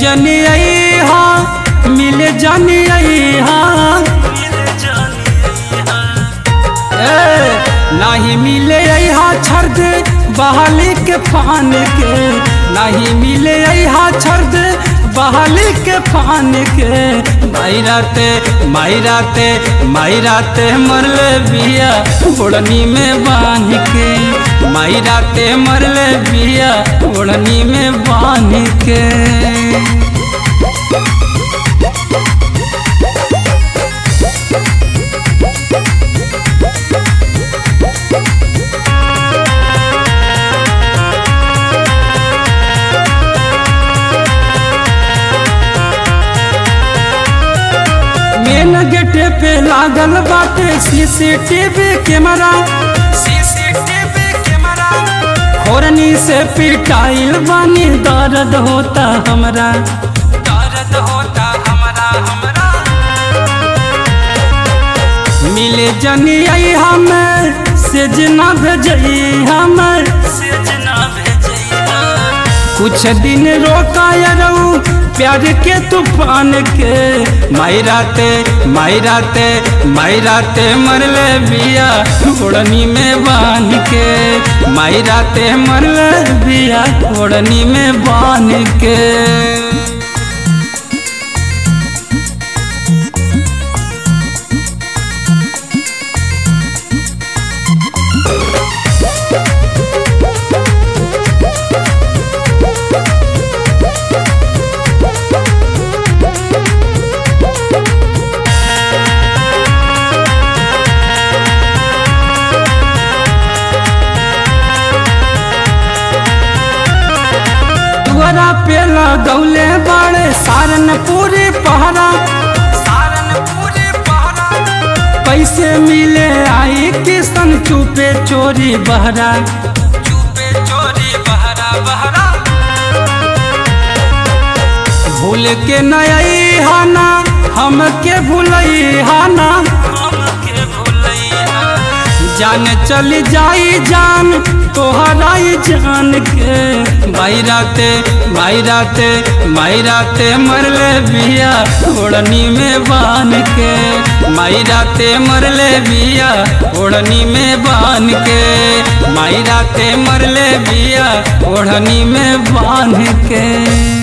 जनी हा मिले जनी हा ए, नाही मिले हा छर्द बहाली के फान के नहीं मिले हा छर्द बहाली के फान के मायराते मायराते मायराते मरले बिया ओढ़नी में बांध के मायराते मरले बिया ओढ़नी में बांध के मेन गेटे पे लागल बाटे सीसीटीवी कैमरा सीसीटीवी कैमरा होरनी से पिटाइल बानी दर्द होता हमरा दर्द होता हमरा हमरा मिले जनी आई हमें से जना भेजई हमें से जना भेजई कुछ दिन रोका रहू प्यार के तूफान के मायराते मायराते मायराते मरले बिया ओढ़नी में बांध के मायराते मरले बिया ओढ़नी में बांध के दुआरा पे लगौले बाड़े सारनपुरी पहरा सारनपुरी पहरा पैसे मिले आई किसन चुपे चोरी बहरा चुपे चोरी बहरा बहरा भूल के नई हाना हमके भूलई हाना हमके भूलई जान चली जाई जान तोहराई जान के मायराते मायराते मायराते मरले बिया ओढ़नी में बान के मायराते मरले बिया ओढ़नी में बान के मायराते मरले बिया ओढ़नी में बान के